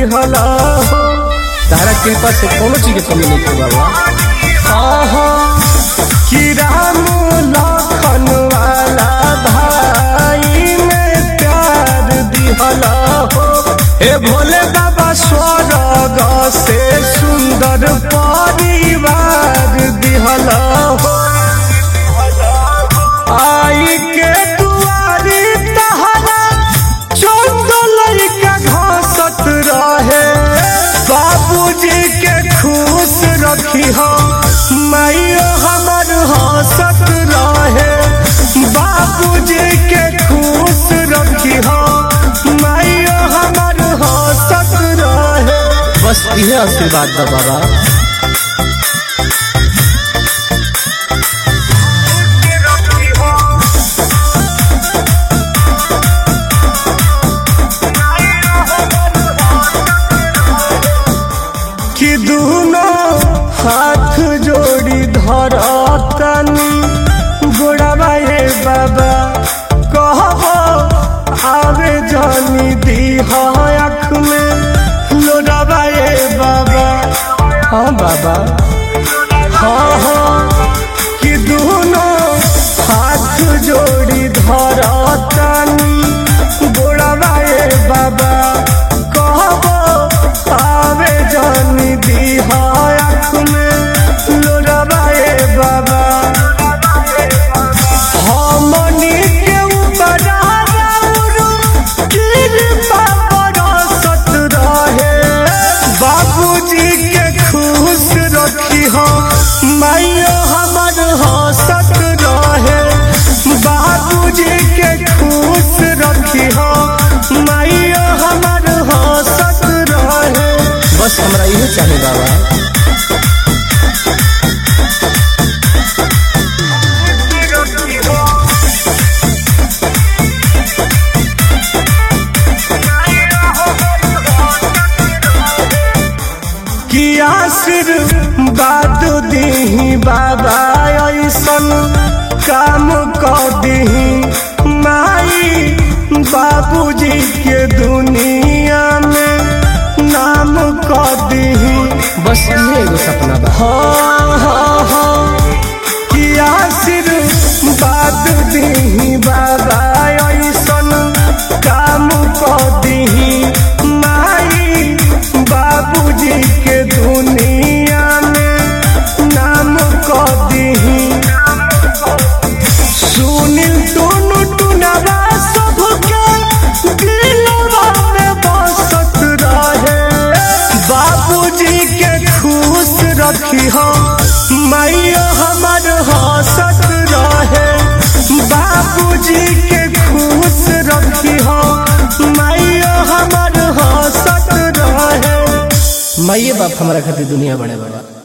दिहला हो तारा कृपा से कोनो चीज के कमी नहीं बाबा आहा कि राम लखन वाला भाई में प्यार दिहला हो हे भोले बाबा स्वर्ग से सुंदर परिवार दिहला हो आई के दुआरी तहरा चंदल का घासत रहे बाबूजी के खुश रखी हो माइयो हमर हंसत रहे बाबूजी के खुश रखी हो माइयो हमर हंसत रहे बस इहे आशीर्वाद दा बाबा कि दोनों हाथ जोड़ी धरतनी गोड़ाबा हे बाबा कहबो आवे जानी दी आँख में लोड़ाबा हे बाबा हाँ बाबा हाँ हाँ कि दोनों हाथ जोड़ी धरतनी गोड़ाबा हे बाबा कहबो आवे जानी दी आँख में लोड़ाबा हे बाबा हमनी के ऊपर आराउरू कृपा बरसत रहे बाबूजी के खुश रखी हो माइयो हमर हंसत रहे बाबूजी के खुश रखी हो माइयो हमर हंसत रहे बस हमरा इहे चाहे बाबा कि आशीर्वाद दीही बाबा ऐसन काम कर दीही माई बाबूजी के दुनिया में नाम कर दीही बस ये एगो सपना बा हाँ हाँ हाँ कि आशीर्वाद दीही बाबा ऐसन काम कर दीही माई बाबूजी के दुनिया में नाम कर दीही सुनील टुनु टुनवा सबके दिलवा में बसत रहे बाबूजी के खुश रखी हो माइयो हमर हंसत रहे बाबूजी के खुश रखी हो माइयो हमर हंसत रहे माइये बाप हमारा खातिर दुनिया बड़े बड़ा